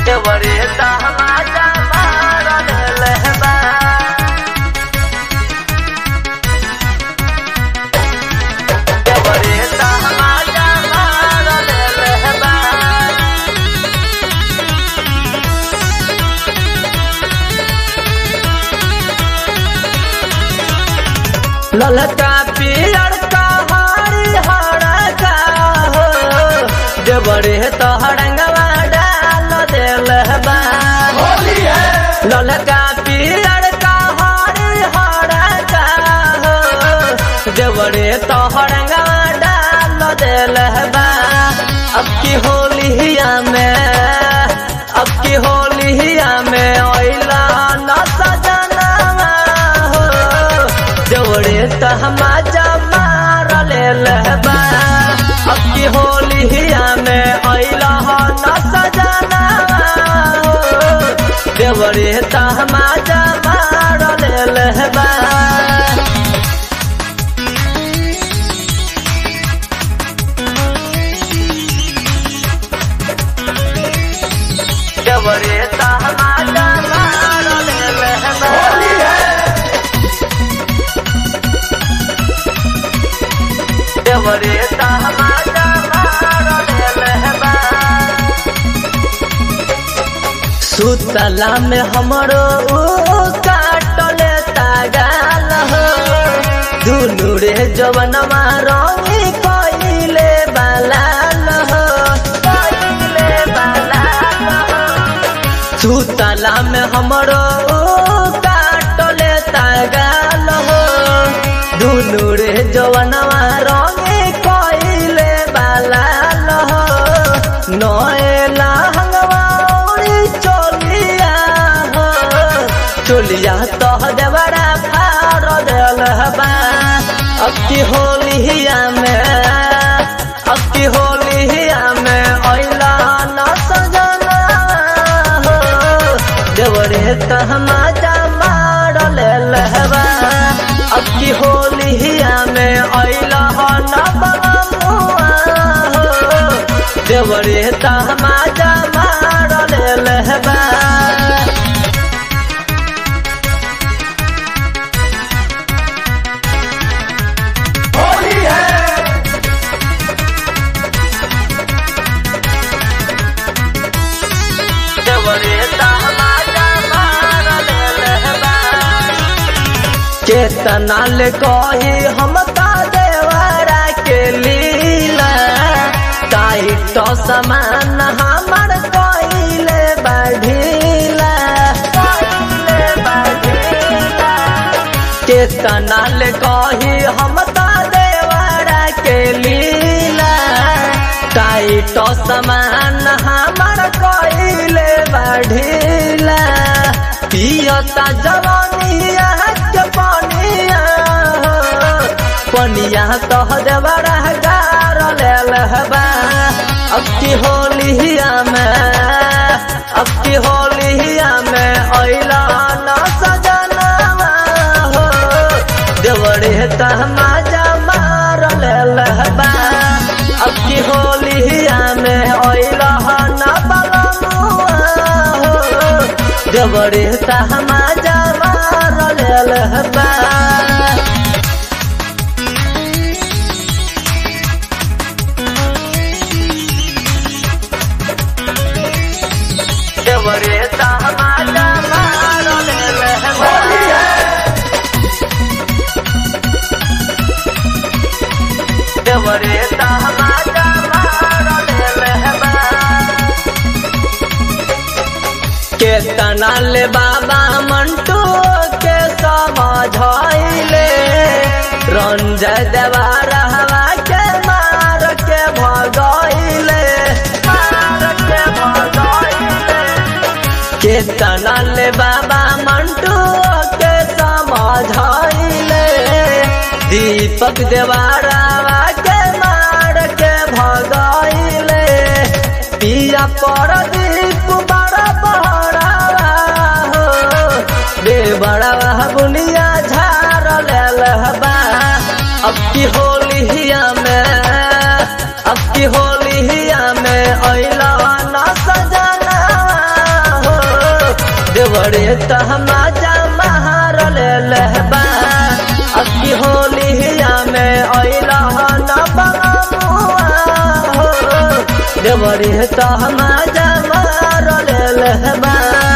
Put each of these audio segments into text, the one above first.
देवरे तमाचा मारल लहबा देवरे तमाचा मारल लहबा ललका पियर का हरी हड़का हो देवरे तो हड़ंगवा डाल देल बा ललका पियर का हरी हड़का हो देवरे तो हड़ंगवा डाल देल बा अब की होलिया में अब की होलिया में ओइला न सजना हो जोड़े तहमाजा मार ले लहबा अब की होलिया में अइला हो न सजना देवरे तहमाजा मार ले लहबा देवरे तहमाजा मार ले लहबा देवरे तहमाजा मारल लहबा सुतला में हमरो ऊ काटल तागाल हो दुनु रे जवनमा रंगी कइले बालाल हो कइले बालाल हो सुतला में हमरो काटल तागाल हो दुनु रे जवनवा रंगे कइले बालाल हो नएला हंगवाउरी चोलिया हो चोलिया तह देवरा फार देल हबा अब की होलिया में अब की होलिया में अइला न सजना हो देवरे तहमाजा मार ले लहबा अब की होलिया में अइला हो न बलमुआ हो देवरे तहमाजा मार ले लहबा देवरे तहमाजा मार ले लहबा केतना ले कही हम ता देवरा के लीला टाइट समान हमर कइले बढ़ीला कइले बढ़ीला केतना ले कही हम ता देवरा के लीला टाइट समान हमर कइले बढ़ीला पियता जवानिया के पनिया हो, पनिया तह देवरा गार लेल हबा अब की होलिया में अब की होलिया में अइला न सजना हो देवरे तहमाजा मार लेल हबा अब की होलिया में अइला न बलमुआ हो देवरे तहमाजा मार लेल हबा देवरे तहमाजा मार लेल हबा देवरे तहमाजा मार लेल हबा केतना ले बाबा मंटू के समझाइले रंजय देवा रहवा के मार के भगाइले मार के भगाइले केतना ले बाबा मंटू के समझाइले दीपक देवारावा के मार के भगाइले पिया पर दीप बड़ा बड़ा हो बे बड़ा बुनिया झार लेल हबा अब की होलिया में अब की होलिया में अइला न सजना देवरे तहमाजा महार ले लहबा अक्की होलिया में अइला न बमुआ हो देवरे तहमाजा महार ले लहबा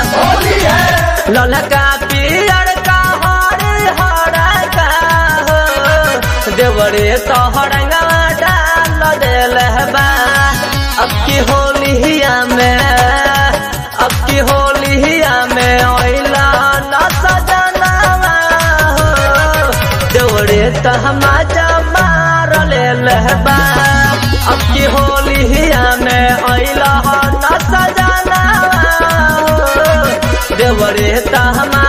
ललका पियर का हरे हरा का हो देवरे तोहरंगा डाल देल बा अब की होलिया में अब की होलिया में ओइला न सजनवा हो देवरे तहमाजा मार लेल बा अब की होलिया में ओइला न सजनवा हो देवरे तहमा